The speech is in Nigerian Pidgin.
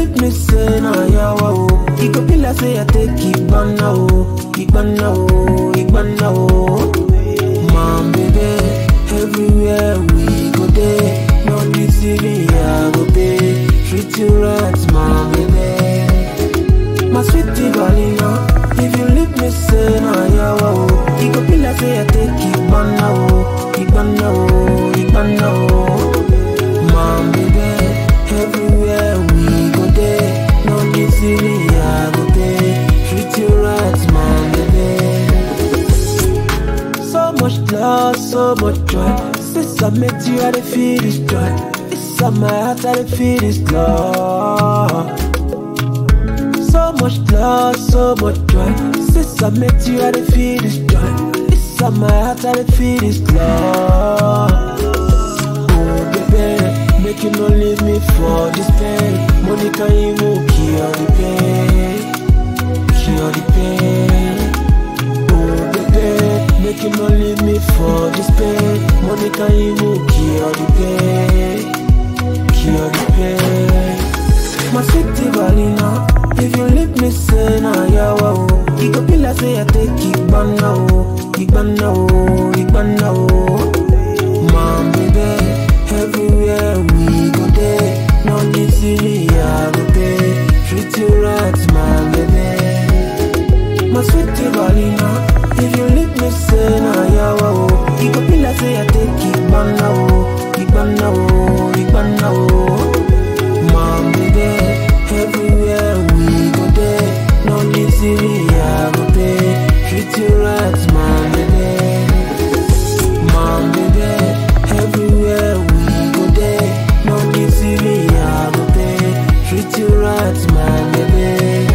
leave me say na yawa o, it go be like say I take Igbana o, Igbana o, Igbana o. Mom, baby, everywhere we go there, no deceiving, I go pay. Treat you right, mom, baby. My sweetie Valina, if you leave me say na yawa o, it go be like say I take Igbana o, Igbana o, Igbana o. Mom, baby, everywhere we go there, no deceiving, I go pay. Treat you right, mom, baby. So much love, so much joy. Since I met you, I dey feel this joy. Inside my heart, I dey feel this love. So much love, so much joy. Since I met you, I dey feel this joy. Inside my heart, I dey feel this love. Oh, baby, make you no leave me for this pain. Money can even cure the pain, cure the pain. Oh, baby, make you no leave me for this pain. Money can even cure the pain, cure the pain. My sweetie Valina, if you leave me, say na yawa o. It go be like say I take Igbana o, Igbana o, Igbana o. Mom, baby, everywhere we go there, no deceiving, I go pay. Treat you right, my baby. My sweetie Valina, if you leave me, say na yawa o. It go be like say I take Igbana o, Igbana o, Igbana o. Mom, baby, everywhere we go there, no deceiving, I go pay. Treat you right, my baby. Mom, baby, everywhere we go there, no deceiving, I go pay. Treat you right, my baby.